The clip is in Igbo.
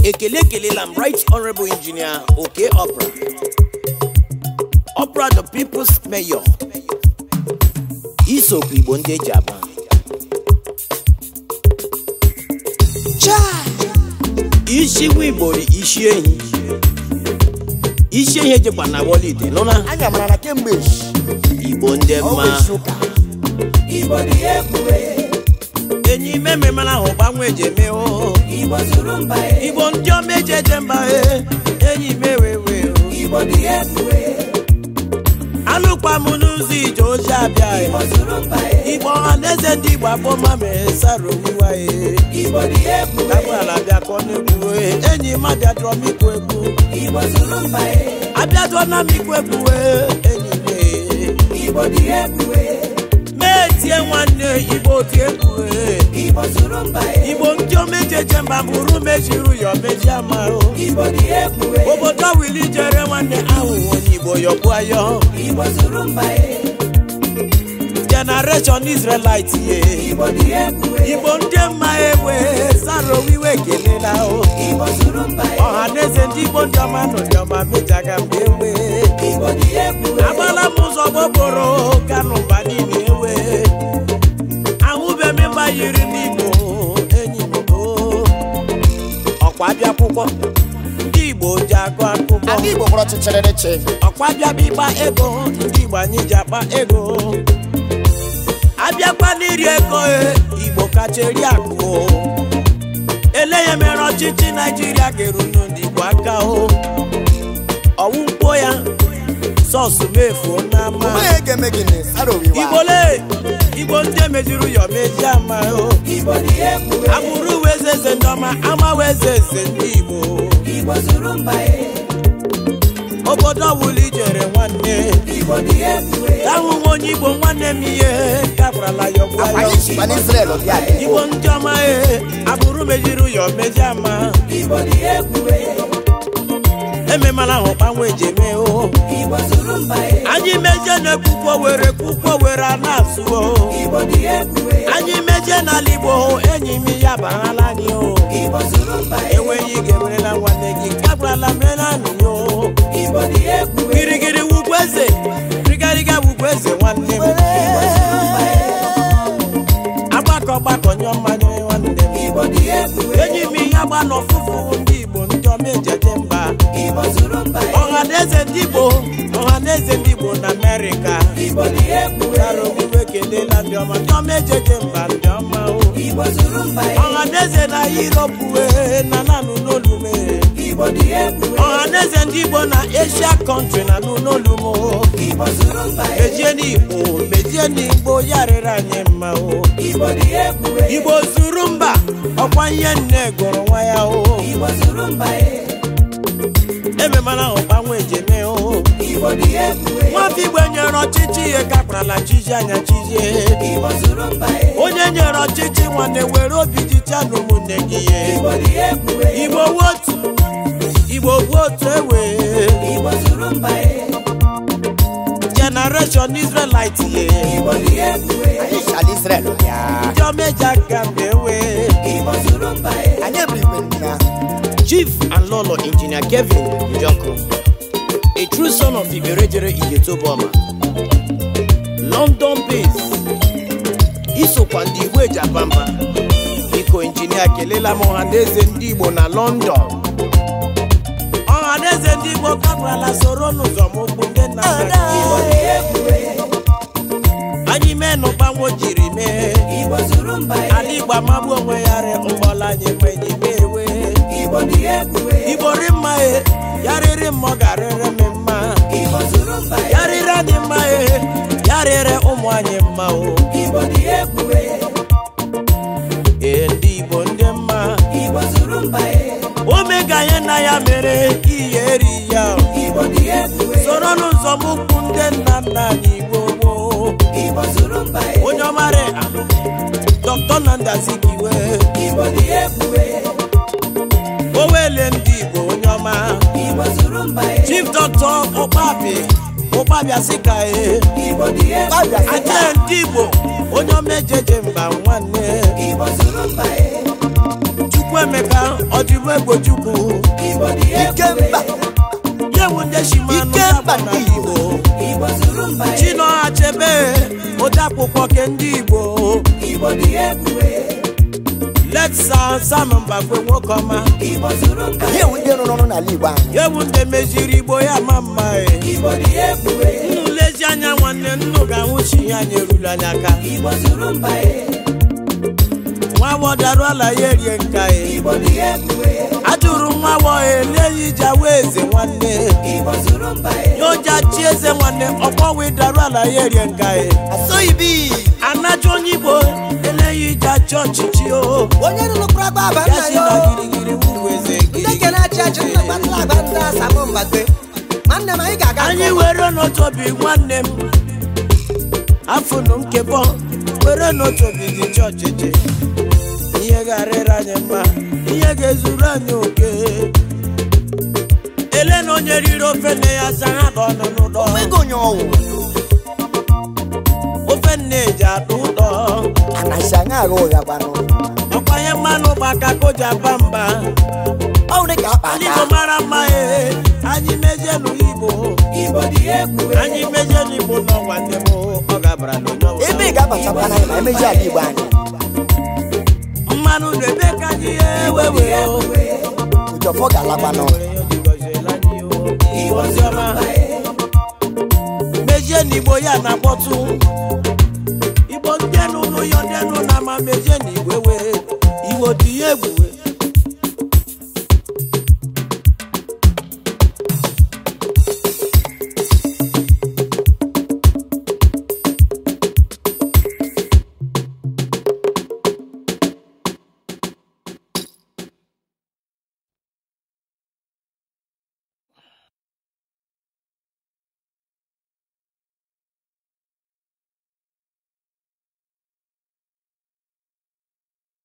ekele ekelela m right honorable engineer oke opera opera the people's mayor isokwu igbo ndị eji aba isi nwa igbo ri isi ehi isi ehi ejekwa na wolide nụna anya mara na kemgbe echi igbo ndị ọnwa mma echi ụka Igbo dị ebube, enyi ime memara ahụ gbanwe eji eme o Igbo zuru mba e, igbo ndị ọma eji eje mba e enyi mewewe o Igbo dị ebube, alụkwa m n'ụzọ ije ozi abịa Igbo e zuru mba e, igbo ọha na eze ndị igbo akpọma mere sara owiwa e Igbo dị ebube, agbala bịa ka ọ na-egwu e enyi m abịadụrọ m ikwu egwu Igbo zuru mba e, abịadụọ na m ikwu egwu e enyi m e Igbo dị ebube, mee tie nwanne igbo tie egwu e Igbo zuru mba e, igbo ndị omejeje mba bụrụ mejiru ya omeji ama o Igbo dị ebube, obodo wili jere nwanne ahụhụ onye igbo yọkwu ayọ Igbo zuru mba e, generation israelite ye Igbo dị ebube, igbo ndị mma ewe sara owiwe kelela o Igbo zuru mba e, ọha na eze ndị igbo ndị ọma nọ ndị ọma mejaga mgbe ewe Igbo dị ebube, agbala m ụzọ gboboro kanụ mba niile ewe ahụbeghị mba yiri n'igbo enyi m o ọkwa bịa akwụkwọ ndị igbo ji agụ akụkọ ndị igbo kpọrọ chịchịrịrịchị ọkwa bịa bụ ịgba ego ndị igbo anyị ji akpa ego abịakwa n'iri ego e, igbo kacha eri akụ o. ele ya mere ọchịchị naijiria ga-eru ndị igbo aka o ọwụ mkpo ya sọsụ mefuo n'ama onye ga-eme gịnị sara owiwa igbo le igbo ndị emejiri ya meji ama o Igbo dị ebube, agbụrụ wee eze eze ndị ọma ama wee eze eze ndị igbo Igbo zuru mba e, obodo ọbụla ijere nwanne Igbo dị ebube, ahụ nwa onye igbo nwanne m ihe gafurala ya ọgwụ akwa ya anyị sikwa n'israel bịa dị igbo ndị ọma e agbụrụ mejiri ya meji ama Igbo dị ebube, ememala ahụ gbanwe eji eme o Igbo zuru mba e, anyị meje na-ekwukwo were kwukwo were a na-asụ o Igbo dị ebube, anyị meje n'ala igbo enyi m ya baghala anyị o Igbo zuru mba e, enweghị ike werela nwanne gị gagwarala mere anyị o Igbo dị ebube, girigiri wugwu eze rigariga wugwu eze nwanne m agbakọ gbakọ nyụọ mmanya nwanne m Igbo dị ebube, enyi m ihe agba n'ọfụfụ ndị igbo ndị ọma ejeje mba Igbo zuru mba e, ọha na eze ndị igbo ọha na eze ndị igbo na amerịka Igbo dị ebube, gara ogbugbe kelela ndị ọma ndị ọma ejeje mba ndị ọma o Igbo zuru mba e, ọha na eze na yuropu wee na nanụ n'olume Igbo dị ebube, ọha na eze ndị igbo na asia kọntrị na nụ n'olumo Igbo zuru mba e, mejie n'igbo mejie n'igbo ya rịrị anyị mma o Igbo dị ebube, igbo zuru mba ọkwa ihe nne gụrụ nwa ya o Igbo zuru mba e, ememana ahụ gbanwe ejeme o Igbo dị ebube, nwafọ igbo nyere ọchịchị ihe kakparala chiji anya chijie Igbo zuru mba e, onye nyere ọchịchị nwanne were obi jicha na ụmụnne gị ihe Igbo dị ebube, igbo wotu igbo wotu ewe Igbo zuru mba e, generation israelite ye Igbo dị ebube, anyị si ala israel bịa ndị ọmeji aka mgbe ewe Igbo zuru mba e, anyị ebiri igbe ndị ya chief and lolo engineer kevin njoko a true son of iberejere igetoboma london base isokwa ndị igbo eji aba mba biko injinia kelela m ọha na eze ndị igbo na london ọha na eze ndị igbo kabrala soro n'ụzọ m okwu ndị nna nna Igbo gị. dị ebube, anyị mee n'ụgbanwe jiri mee Igbo zuru mba e, ala igbo amagbu onwe ya rị ụgbọla anyị ma enyi mewe Igbo dị ebube, igbo ri mma e ya rịrị mmụọ ga-arịrị m mma Igbo zuru mba e, ya rịrị anyị mma e ya rịrị ụmụ anyị mma o Igbo dị ebube, ee ndị igbo ndị mma Igbo zuru mba e, omega anyị na ya mere ihe eri ya o. Igbo dị ebube, soro n'ụzọ m ukwu ndị nna nna anyị igbo gboo Igbo zuru mba e, onye ọmarị dọkịta na ndazikiwe Igbo dị ebube, owele ndị igbo onye ọma Igbo zuru mba e, chief dọkịta ụkpabi ụkpabịa sị ka e Igbo dị ebube, aja ndị igbo onye ọma ejeje mba nwanne Igbo zuru mba e, chukwuemeka ọdịbụ egbochukwu Igbo dị ike ebube mba yewu ndị shimanụ Ike ya mba bụ na ndị igbo Igbo zuru mba ya chinọha chebe odeakwụkwọ ke ndị igbo Igbo dị ebube letsa sam mbakwe nwoke ọma Igbo zuru mba ihe ya ewu ndị rụrụ ọrụ n'ala igbo anyị yewu ndị meziri igbo ya ma mma e Igbo dị ebube nnu lezi anya nwanne nnu ga-anwụchi ihe anyị erula anya aka Igbo zuru mba ya nwa wọdarụ ala ya erie nka e Igbo dị ebube ajụrụ nwa wọ eleghị iji awa eze nwanne Igbo zuru mba ya ya ụja chi eze nwanne ọkpọwe darụ ala ya erie nka e asọghị bi anacha onye igbo eleghị iji achị ọchịchị o onye rụrụkwara agba aba ya nna si ya na o. girigiri wuru eze ndị girigiri kere achị achị nna kpatara agba ndị asamụ mbagbe nwanne m anyị ga-aga anyị nke ọma. were n'otu obi nwanne m afụnụ m kebọ were n'otu obi dị chọọchịchị ihe ga-arịrị anyị mma ihe ga-ezuru anyị oke ele na onye riri ofe nne ya sara ka ọ nọ n'ụdọ onwego onye ọwụ ofe nne eji atọ ụtọ anaghị aṅa agha ụgha gbanụ ọkwanye mmanụ gbaka ka o ji aba mba ọwụ dị ka akpa anyị aka igbo mara mma ee anyị mezienụ igbo Igbo dị ebube anyị mezienụ igbo nọ nwanne m ọ gabara n'onye ọbụla. ebe ị ga-abachakwa n'anyị ma emeji ala igbo anyị mmanụ na-ebe ka anyị ewewe ụjọfọ ga-alakwanụ mejie n'igbo ya na-akpọtụ igbo ndị n'ụlọ ya ndị nụ na ama mejie n'igbo ewe igbo dị ya egwu